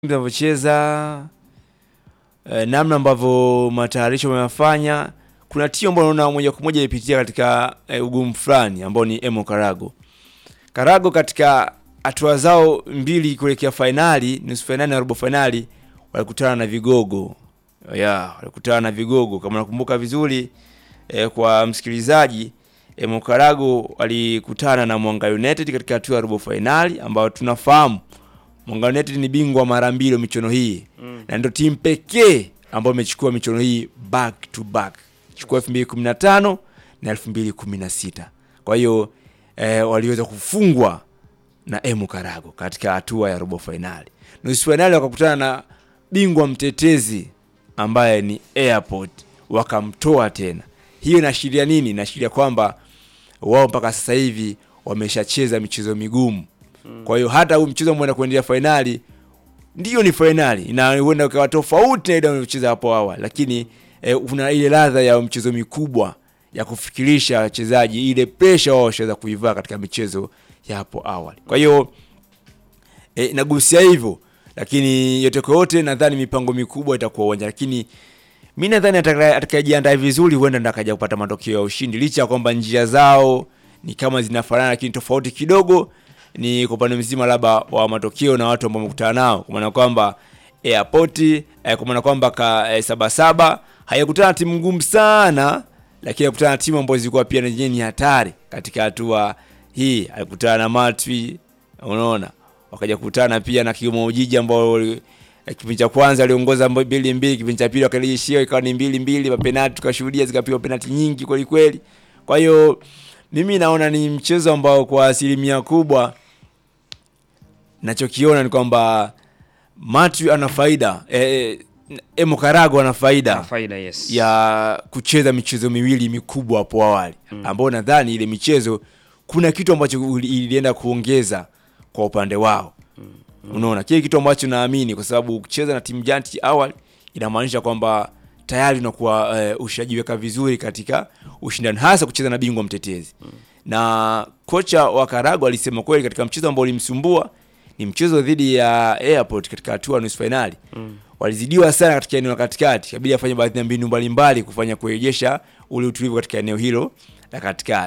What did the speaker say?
tunavyocheza eh, namna ambavyo matayarisho wameyafanya, kuna timu ambayo naona moja kwa moja ipitia katika eh, ugumu fulani ambao ni Emo Karago. Karago katika hatua zao mbili kuelekea fainali, nusu fainali na robo fainali, walikutana na vigogo ya walikutana na vigogo. Kama nakumbuka vizuri eh, kwa msikilizaji, Emo Karago walikutana na Mwanga United katika hatua ya robo fainali, ambayo tunafahamu Mwanga United ni bingwa mara mbili wa michuano hii Mm. na ndio timu pekee ambayo imechukua michuano hii back to back, chukua 2015 na 2016. Kwa hiyo eh, waliweza kufungwa na Emu Karago katika hatua ya robo fainali. Nusu fainali wakakutana na bingwa mtetezi ambaye ni Airport, wakamtoa tena. Hiyo inaashiria nini? Inaashiria kwamba wao mpaka sasa hivi wameshacheza michezo migumu. Kwa hiyo hata huu mchezo ambao unakwendea fainali ndiyo ni fainali na huenda ukawa tofauti na ile waliocheza hapo awali, lakini eh, kuna ile ladha ya mchezo mikubwa ya kufikirisha wachezaji, ile presha wao washaweza kuivaa katika michezo ya hapo awali. Kwa hiyo eh, nagusia hivyo, lakini yote kwa yote nadhani mipango mikubwa itakuwa uwanja, lakini mi nadhani ataka- atakayejiandaa vizuri huenda ndo akaja kupata matokeo ya ushindi, licha ya kwamba njia zao ni kama zinafanana, lakini tofauti kidogo ni kwa upande mzima labda wa matokeo na watu ambao wamekutana nao, kwa maana kwamba Airport eh, kwa maana kwamba ka eh, Sabasaba hayakutana na timu ngumu sana, lakini alikutana na timu ambazo zilikuwa pia na zenyewe ni hatari katika hatua hii. Alikutana na Matwi, unaona, wakaja kukutana pia na Kigoma Ujiji ambao eh, kipindi cha kwanza aliongoza mbili mbili, kipindi cha pili wakarejeshia ikawa ni mbili mbili, mapenati tukashuhudia zikapigwa penati nyingi kweli kweli. Kwa hiyo mimi naona ni mchezo ambao kwa asilimia kubwa nachokiona ni kwamba Matthew ana faida eh, Emo Karago ana faida Na faida yes. ya kucheza michezo miwili mikubwa hapo awali Mm. ambao nadhani ile michezo kuna kitu ambacho uli- ilienda kuongeza kwa upande wao. Unaona, kile kitu ambacho naamini kwa sababu kucheza na timu janti awali inamaanisha kwamba tayari unakuwa eh, ushajiweka vizuri katika ushindani, hasa kucheza na bingwa mtetezi. Na kocha wa Karago alisema kweli katika mchezo ambao ulimsumbua ni mchezo dhidi ya Airport katika hatua ya nusu fainali Mm. walizidiwa sana katika eneo la katikati, kabidi afanye baadhi ya mbinu mbalimbali kufanya kurejesha ule utulivu katika eneo hilo la katikati.